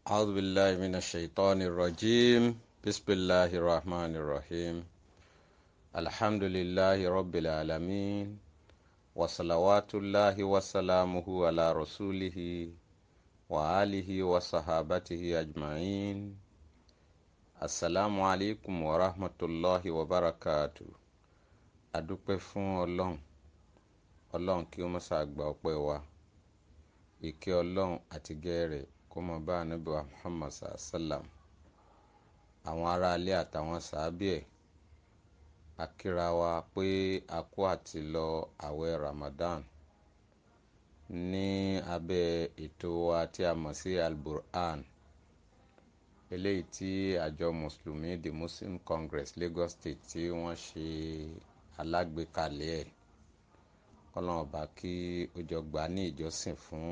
أعوذ بالله من الشيطان الرجيم بسم الله الرحمن الرحيم الحمد لله رب العالمين وصلوات الله وسلامه على رسوله وآله وصحابته أجمعين السلام عليكم ورحمة الله وبركاته adúpẹ́ fún ọlọ́run ọlọ́run kí ó má ṣàgbà ọpẹ́ wa ìkẹ́ ọlọ́run àti gẹ́rẹ̀ kó mọ bá ànábì wa muhammad sallam àwọn aráalé àtàwọn sàábì ẹ̀ akíra wa pé a kú àti lọ àwẹ̀ ramadan ní abẹ́ ètò wa tí a mọ̀ sí alburhan eléyìí tí àjọ mùsùlùmí the muslim congress lagos state tí wọ́n ṣe alágbèékalẹ̀ ẹ̀ kọ́lọ́n ọba kí ó jọ gbà ní ìjọsìn fún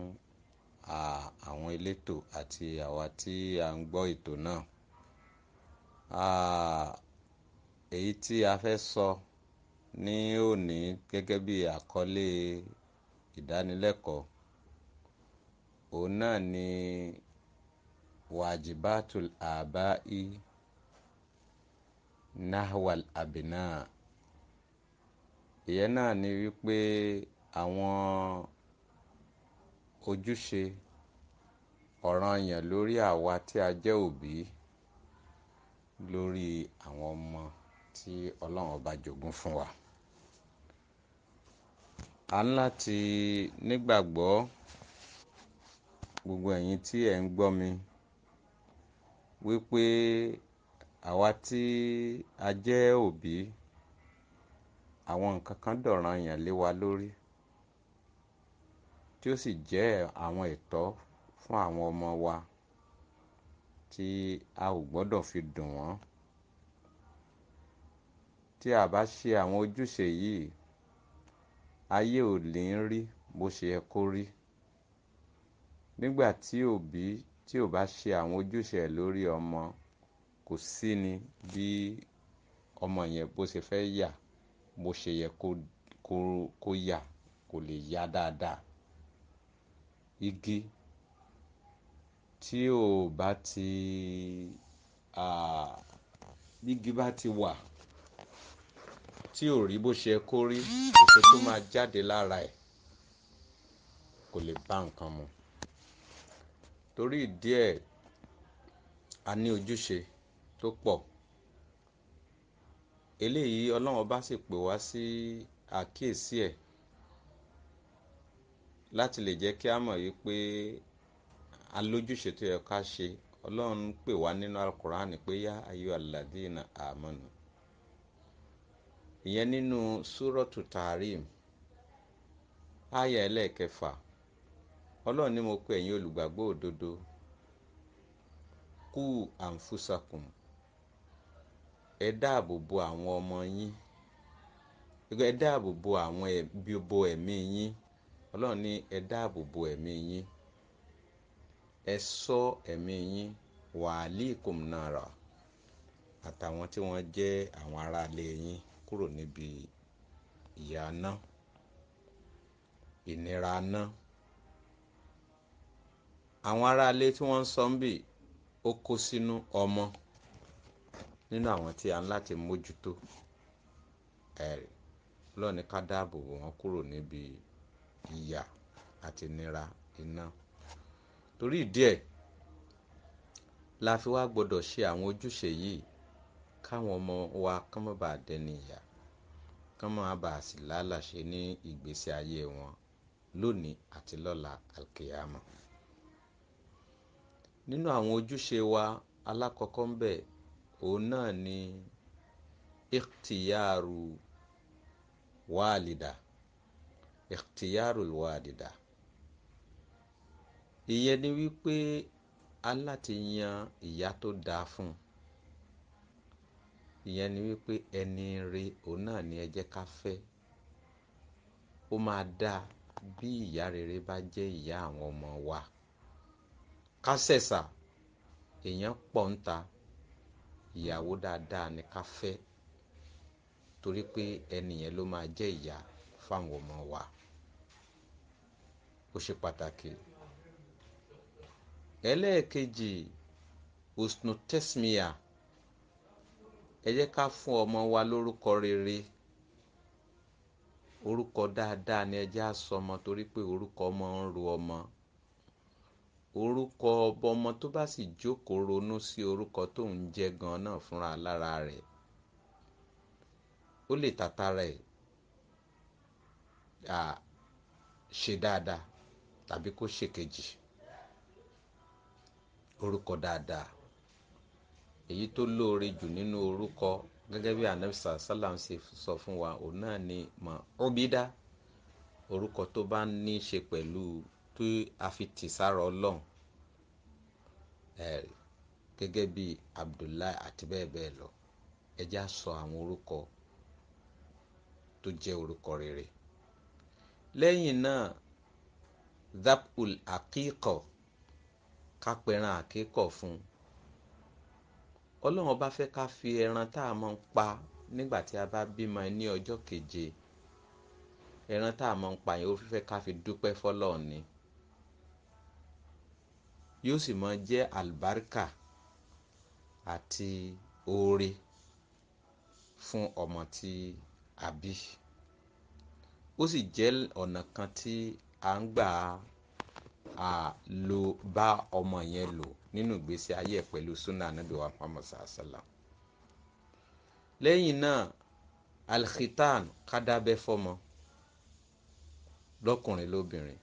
àwọn elétò àti àwa tí a ń gbọ́ ètò náà èyí tí a fẹ́ sọ ní òní gẹ́gẹ́ bí àkọlé ìdánilẹ́kọ̀ọ́ òun náà ni wajibatul abai nahwal abina ìyẹn náà ni wípé àwọn ojúṣe ọ̀ranyàn lórí àwa tí a jẹ́ òbí lórí àwọn ọmọ tí ọlọ́run ọba jogún fún wa. a ń láti nígbàgbọ́ gbogbo ẹ̀yin tí ẹ̀ ń gbọ́ mi wípé àwa tí a jẹ́ òbí àwọn nǹkan kan dọ̀ranyàn lé wa lórí tí ó sì jẹ́ àwọn ẹ̀tọ́ fún àwọn ọmọ wa tí a ò gbọ́dọ̀ fi dùn wọ́n tí a bá ṣe àwọn ojúṣe yìí ayé ò ní rí bó ṣe yẹ kó rí nígbà tí òbí tí ò bá ṣe àwọn ojúṣe ẹ̀ lórí ọmọ kò sí ni bí ọmọ yẹn bó ṣe fẹ́ yà bó ṣe yẹ kó kó kó yà kò lè yá dáadáa igi tí ò bá ti igi bá ti wà tí ò rí bó ṣe kó rí èso tó máa jáde lára ẹ̀ kò lè bá nǹkan mu torí ìdí ẹ̀ a ní ojúṣe tó pọ̀ eléyìí ọlọ́run bá sì pè wá sí àkíyèsí ẹ̀ láti lè jẹ́ kí a mọ̀ yìí pé alójúṣe tó yẹ ká ṣe ọlọ́run pè wá nínú alukur'an pé yá ayé aládìínà àmọ́nù ìyẹn nínú súrọ́tù tààrim àyà ẹlẹ́ẹ̀kẹfà ọlọ́run ní mo pe ẹ̀yin olùgbàgbọ́ òdodo kú àǹfùsàkùn ẹ dáàbò bo àwọn ọmọ yín ẹ dáàbò bo àwọn ẹbí bo ẹ̀mí yín ọlọ́run ní ẹ dáàbò bo ẹ̀mí yín ẹ ṣọ́ ẹ̀mí yín wàhálìkùm nàrà àtàwọn tí wọ́n jẹ́ àwọn aráalé yín kúrò níbi ìyà náà ìnira náà àwọn aráalé tí wọ́n ń sọ ń bì ó kó sínú ọmọ nínú àwọn tí a ń láti mójútó ẹ̀rì lọ́ọ̀ni ká dáàbò bò wọ́n kúrò níbi ìyà àti ìnira iná torí ìdí ẹ̀ la fi wá gbọ́dọ̀ ṣe àwọn ojúṣe yìí káwọn ọmọ wa kán má bàa dẹni ìyà kán má bàa sì lálàṣe ní ìgbésí ayé wọn lónìí àti lọ́la alkiyama nínú àwọn ojúṣe wa alákọ̀ọ́kọ́ ń bẹ̀ òun náà ni ikhtiyaru wálìdà ikhtiyaru wálìdà ìyẹn ni wípé aláti yan ìyá tó dáa fún ìyẹn ni wípé ẹni re òun náà ni ẹ jẹ́ ká fẹ́ ó máa dáa bí ìyá rere bá jẹ́ ìyá àwọn ọmọ wa ká ṣẹ̀ṣà èèyàn pọ̀ ń ta ìyàwó dáadáa ni ká fẹ́ torí pé ẹni yẹn ló máa jẹ́ ìyá fáwọn ọmọ wa ó ṣe pàtàkì ẹlẹ́ẹ̀kejì usnu tesmia ẹ jẹ́ ká fún ọmọ wa lórúkọ rere orúkọ dáadáa ni ẹ jẹ́ á sọ ọmọ torí pé orúkọ ọmọ ń ro ọmọ orúkọ ọmọ tó bá sì jókòó ronú sí orúkọ tó ń jẹ́ gan náà fúnra lára rẹ̀ ó lè tàtàrà ẹ̀ ṣe dáadáa tàbí kó ṣèkejì orúkọ dáadáa èyí tó lóore jù nínú orúkọ gẹ́gẹ́ bí anabisa salam ṣe sọ fún wa òun náà ni mọ obida orúkọ tó bá ní í ṣe pẹ̀lú tó a fi tì sára ọlọ́run ẹ̀ gẹ́gẹ́ bí abdullahi àti bẹ́ẹ̀ bẹ́ẹ̀ lọ ẹ jẹ́ á sọ àwọn orúkọ tó jẹ́ orúkọ rere lẹ́yìn náà zapul akíkọ̀ kápẹ́ran àkíkọ̀ fún ọlọ́run bá fẹ́ ká fi ẹran tá a máa ń pa nígbà tí a bá bímọ ní ọjọ́ keje ẹran tá a máa ń pa yẹn ó fẹ́ ká fi dúpẹ́ fọlọ́run ni yóò sì máa jẹ́ àlùbáríkà àti oore fún ọmọ tí a bí ó sì jẹ́ ọ̀nà kan tí a ń gbà á lo bá ọmọ yẹn lò nínú ìgbésí ayé ẹ̀ pẹ̀lú sunnah anabi wa muhammad sallam lẹ́yìn náà alkhitan kádàbẹ́ fọmọ lọ́kùnrin lóbìnrin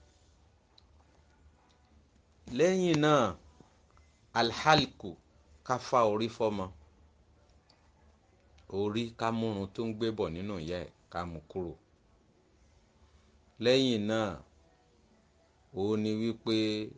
lẹ́yìn náà alhalku ká fá orí fọmọ orí ká múrun tó ń gbé bọ̀ nínú ìyá ẹ̀ ká mú kúrò lẹ́yìn náà ó ní wípé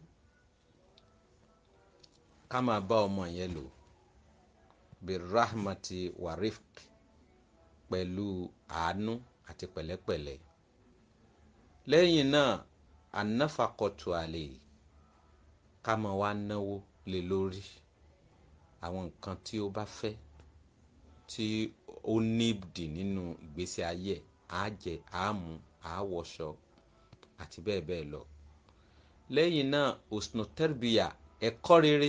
ká máa bá ọmọ yẹn lò birahmati warifk pẹ̀lú àánú àti pẹ̀lẹ́pẹ̀lẹ́ lẹ́yìn náà anáfàkọ̀tù àlè ká máa wá náwó lé lórí àwọn nǹkan tí ó bá fẹ́ tí ó nídìí nínú ìgbésí ayé ẹ̀ á jẹ á mu á wọṣọ àti bẹ́ẹ̀ bẹ́ẹ̀ lọ lẹ́yìn náà osno terbiya ẹ̀kọ́ rere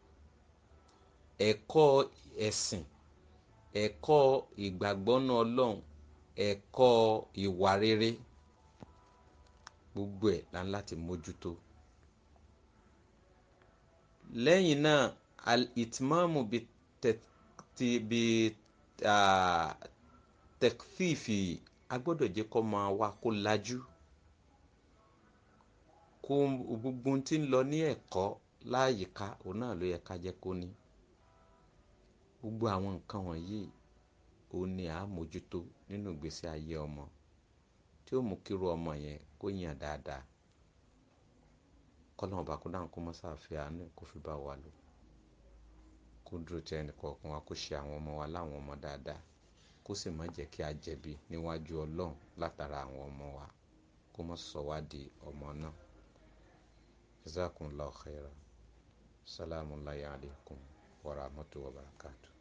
ẹ̀kọ́ ẹ̀sìn ẹ̀kọ́ ìgbàgbọ́nú ọlọ́run ẹ̀kọ́ ìwà rere gbogbo ẹ̀ la ń láti mójútó lẹ́yìn náà al-itmamu bi tẹkfífì a gbọ́dọ̀ jẹ́ kó máa wá kó lajú kó gbogbo tí ń lọ ní ẹ̀kọ́ láàyíká òun náà ló yẹ ká jẹ́ kó ní gbogbo àwọn nǹkan wọ̀nyí òun ni à á mójútó nínú ìgbésí ayé ọmọ tí ó mú kíru ọmọ yẹn kó yàn dáadáa kọ́lọ́mù bá kó dáhùn kó mọ́ sáfẹ́ àánú kó fi bá wa lò kó dúró tí ẹnì kọ̀ọ̀kan wa kó ṣe àwọn ọmọ wa láwọn ọmọ dáadáa kó sì má jẹ́ kí a jẹ̀bi níwájú ọlọ́run látara àwọn ọmọ wa kó má sọ wá di ọmọ náà jazakumullahu khaira salamu alaykum wa rahmatullahi wa barakatuh.